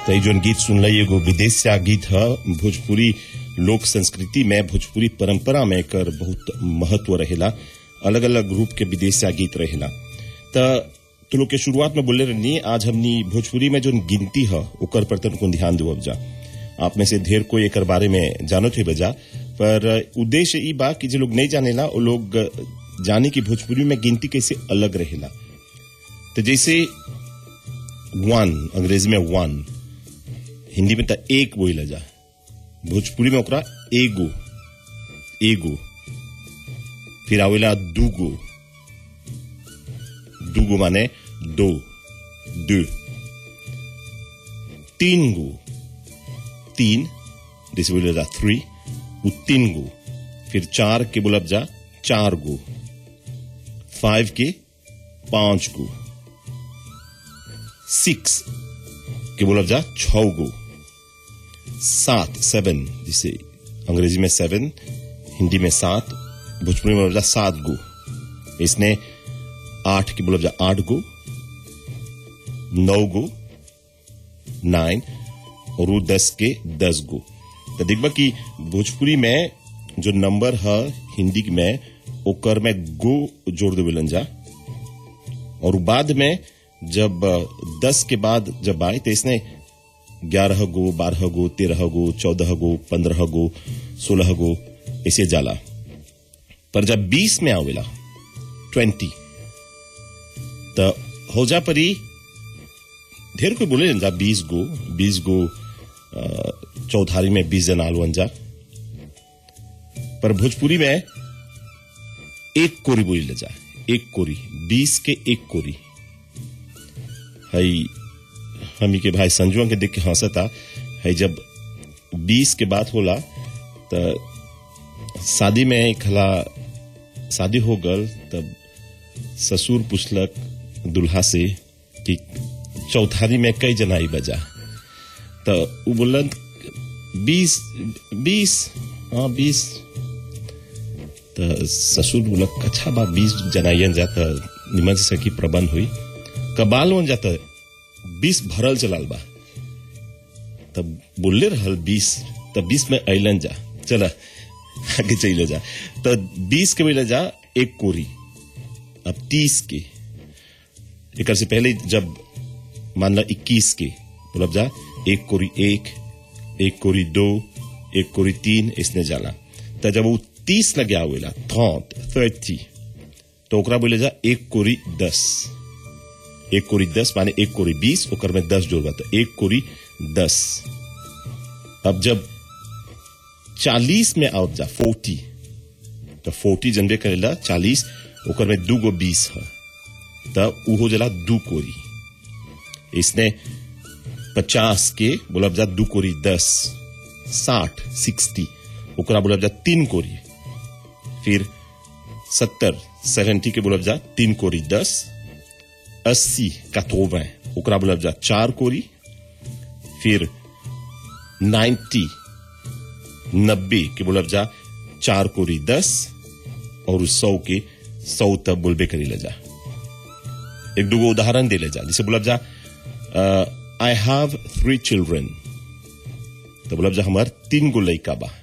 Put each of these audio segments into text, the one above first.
तो जोन गीत सुनल एगो विदेश से आ गीत है भोजपुरी लोक संस्कृति में भोजपुरी परंपरा में एकर बहुत महत्व रहेला अलग अलग रूप के विदेश से आ गीत रहेला त तो लोग के शुरुआत में बोले रहनी आज हमनी भोजपुरी में जोन गिनती है ओकर पर तनको ध्यान देवब जा आप में से ढेर कोई एकर बारे में जानत हुई बजा पर उद्देश्य ई बा कि जो लोग नहीं जानेला वो लोग जाने की भोजपुरी में गिनती कैसे अलग रहेला तो जैसे वन अंग्रेजी में वन हिंदी में तो एक बोला जा भोजपुरी में ओकरा एगो एगो फिर आवेला दूगो दूगो माने दो दो तीन गो तीन जैसे बोले जा थ्री वो तीन गो फिर चार के बोलब जा चार गो फाइव के पांच गो सिक्स के बोलब जा छ गो सात सेवन जिसे अंग्रेजी में सेवन हिंदी में सात भोजपुरी में बोलब जा सात गो इसने आठ के बोलब जा आठ गो नौ गो नाइन और वो दस के दस गो तो देखबा कि भोजपुरी में जो नंबर है हिंदी में ओकर में गो जोड़ देवेलन जा और बाद में जब दस के बाद जब आए तो इसने ग्यारह गो बारह गो तेरह गो चौदह गो पंद्रह गो सोलह गो ऐसे जाला पर जब बीस में आवेला ट्वेंटी तो हो जा परी ढेर कोई बोले जा बीस गो बीस गो चौथारी में बीस जन आलू जा पर भोजपुरी में एक कोरी बोली ले जा एक कोरी बीस के एक कोरी हई हमी के भाई संजुआ के देख के हंसता है जब बीस के बात होला तो शादी में एक हला शादी हो गल तब ससुर पूछलक दुल्हा से कि चौथारी में कई जनाई बजा तो वो बोलन बीस बीस हाँ बीस तो ससुर बोलक अच्छा बा बीस जनाइयन जाता निमन से सकी प्रबंध हुई कबाल वन जाता बीस भरल चलाल बा तब बोले रहल बीस तब बीस में अलन जा चला आगे चले जा तो बीस के बोले जा एक कोरी अब तीस के एक से पहले जब मान ला इक्कीस के बोलब जा एक कोरी एक एक कोरी दो एक कोरी तीन इसने जाला तो जब वो तीस लगे आवेला थॉट थर्टी तो ओकरा बोले जा एक कोरी दस एक कोरी दस माने एक कोरी बीस ओकर में दस जोड़ तो एक कोरी दस अब जब चालीस में आउट जा फोर्टी तो फोर्टी जनरे करेला चालीस ओकर में दू गो बीस है तब उ हो जाला दू कोरी इसने पचास के बोलब जा दू कोरी दस साठ सिक्सटी ओकरा बोलब जा तीन कोरी फिर सत्तर सेवेंटी के बोलब जा तीन कोरी दस अस्सी कतोवे ओकरा बोलब जा चार कोरी फिर नाइन्टी नब्बे के बोलब जा चार कोरी दस और सौ के सौ तब बोलबे करी ले जा एक दूगो उदाहरण दे ले जा जैसे बोलब जा आई हैव थ्री चिल्ड्रन तो बोलब जा हमार तीन गो लड़का बा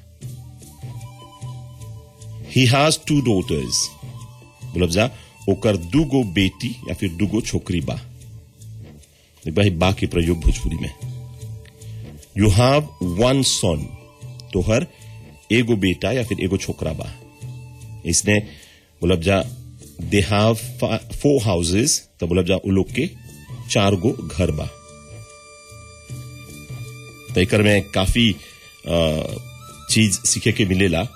ही हैज टू डॉटर्स बोलब जा ओकर दू गो बेटी या फिर दू गो छोकरी बा भाई बा के प्रयोग भोजपुरी में यू हैव वन सन तोहर एगो बेटा या फिर एगो छोकरा बा इसने बोलब जा दे हैव फोर हाउसेस तो बोलब जा उ लोग के चार गो घर बा तो एक में काफी चीज सीखे के मिलेला